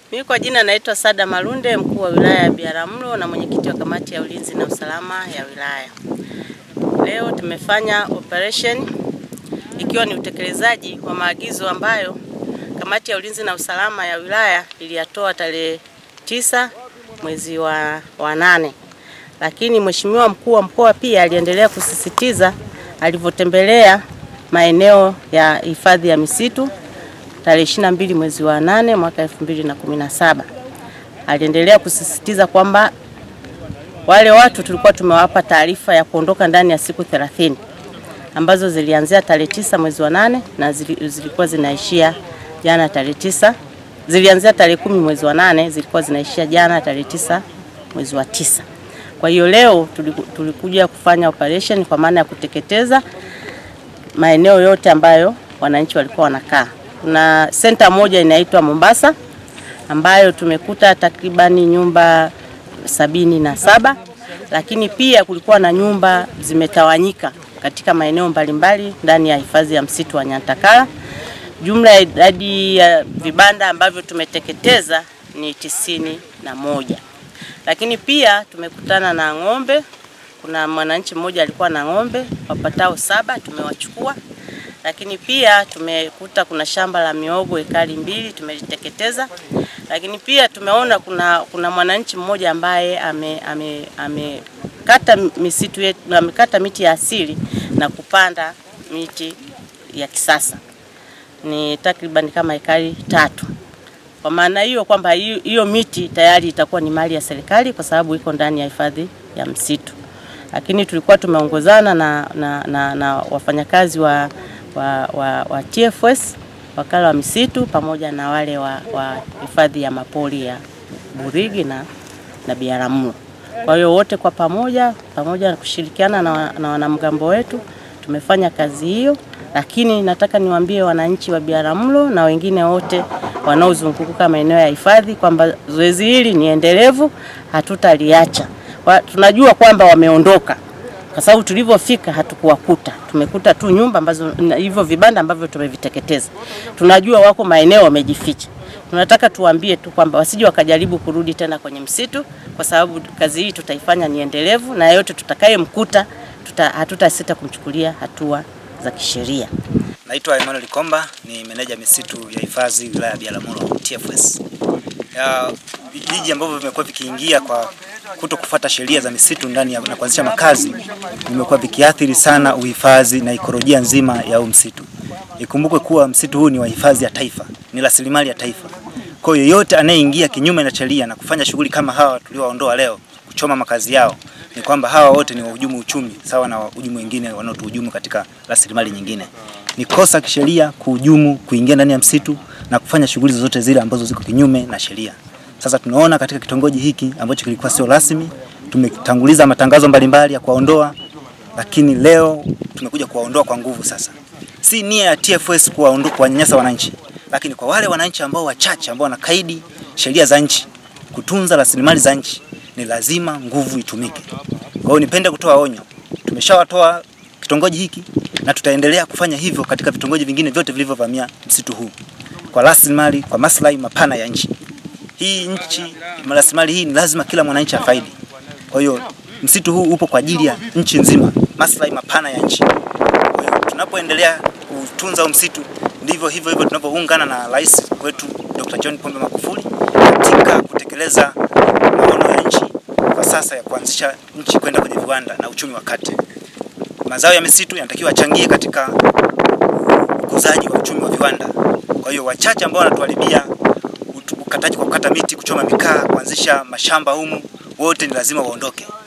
Mimi kwa jina naitwa Sada Malunde, mkuu wa wilaya ya Biharamulo na mwenyekiti wa kamati ya ulinzi na usalama ya wilaya. Leo tumefanya operation ikiwa ni utekelezaji wa maagizo ambayo kamati ya ulinzi na usalama ya wilaya iliyatoa tarehe tisa mwezi wa, wa nane, lakini mheshimiwa mkuu wa mkoa pia aliendelea kusisitiza alivyotembelea maeneo ya hifadhi ya misitu tarehe 22 mwezi wa nane mwaka 2017 aliendelea kusisitiza kwamba wale watu tulikuwa tumewapa taarifa ya kuondoka ndani ya siku 30 ambazo zilianzia tarehe tisa mwezi wa nane na zilikuwa zinaishia jana tarehe tisa. Zilianzia tarehe kumi mwezi wa nane zilikuwa zinaishia jana tarehe tisa mwezi wa tisa. Kwa hiyo leo tulikuja kufanya operation kwa maana ya kuteketeza maeneo yote ambayo wananchi walikuwa wanakaa. Kuna senta moja inaitwa Mombasa ambayo tumekuta takribani nyumba sabini na saba, lakini pia kulikuwa na nyumba zimetawanyika katika maeneo mbalimbali ndani ya hifadhi ya msitu wa Nyantakala. Jumla ya idadi ya vibanda ambavyo tumeteketeza ni tisini na moja, lakini pia tumekutana na ng'ombe. Kuna mwananchi mmoja alikuwa na ng'ombe wapatao saba, tumewachukua lakini pia tumekuta kuna shamba la miogo ekari mbili tumeliteketeza, lakini pia tumeona kuna, kuna mwananchi mmoja ambaye amekata ame, ame misitu yetu, amekata miti ya asili na kupanda miti ya kisasa ni takriban kama ekari tatu. Kwa maana hiyo kwamba hiyo miti tayari itakuwa ni mali ya serikali kwa sababu iko ndani ya hifadhi ya msitu, lakini tulikuwa tumeongozana na, na, na, na wafanyakazi wa wa, wa, wa TFS wakala wa misitu pamoja na wale wa hifadhi ya mapori ya Burigi na, na Biharamulo. Kwa hiyo wote kwa pamoja pamoja na kushirikiana na, na wanamgambo wetu tumefanya kazi hiyo, lakini nataka niwaambie wananchi wa Biharamulo na wengine wote wanaozunguka maeneo ya hifadhi kwamba zoezi hili ni endelevu, hatutaliacha. Tunajua kwamba wameondoka kwa sababu tulivyofika hatukuwakuta, tumekuta tu nyumba ambazo hivyo vibanda ambavyo tumeviteketeza. Tunajua wako maeneo wamejificha. Tunataka tuwaambie tu kwamba wasije wakajaribu kurudi tena kwenye msitu, kwa sababu kazi hii tutaifanya ni endelevu, na yote tutakayemkuta tuta, hatutasita kumchukulia hatua za kisheria. Naitwa Emmanuel Komba, ni meneja misitu ya hifadhi wilaya ya Biharamulo TFS. Ya vijiji ambavyo vimekuwa vikiingia kwa kuto kufuata sheria za misitu ndani ya na kuanzisha makazi vimekuwa vikiathiri sana uhifadhi na ikolojia nzima ya huu msitu. Ikumbukwe kuwa msitu huu ni wa hifadhi ya taifa, ni rasilimali ya taifa. Kwa hiyo yoyote anayeingia kinyume na sheria na kufanya shughuli kama hawa tuliowaondoa leo, kuchoma makazi yao, ni kwamba hawa wote ni wahujumu uchumi sawa na wahujumu wengine wanaotuhujumu katika rasilimali nyingine. Ni kosa kisheria kuhujumu, kuingia ndani ya msitu na kufanya shughuli zozote zile ambazo ziko kinyume na sheria. Sasa tunaona katika kitongoji hiki ambacho kilikuwa sio rasmi, tumetanguliza matangazo mbalimbali ya kuwaondoa, lakini leo tumekuja kuwaondoa kwa nguvu. Sasa si nia ya TFS kuwaondoa, kuwanyanyasa wananchi, lakini kwa wale wananchi ambao wachache ambao wanakaidi sheria za nchi, kutunza rasilimali za nchi, ni lazima nguvu itumike. Kwa hiyo nipende kutoa onyo, tumeshawatoa kitongoji hiki na tutaendelea kufanya hivyo katika vitongoji vingine vyote vilivyovamia msitu huu kwa rasilimali, kwa maslahi mapana ya nchi hii nchi, rasilimali hii ni lazima kila mwananchi afaidi. Kwa hiyo msitu huu upo kwa ajili ya nchi nzima, maslahi mapana ya nchi. Kwa hiyo tunapoendelea kutunza huu msitu, ndivyo hivyo hivyo tunavyoungana na rais wetu Dr. John Pombe Magufuli katika kutekeleza maono ya nchi kwa sasa ya kuanzisha nchi kwenda kwenye viwanda na uchumi wa kati. Mazao ya misitu yanatakiwa achangie katika ukuzaji wa uchumi wa viwanda. Kwa hiyo wachache ambao wanatuharibia ukataji kwa kukata miti, kuchoma mikaa, kuanzisha mashamba humu, wote ni lazima waondoke.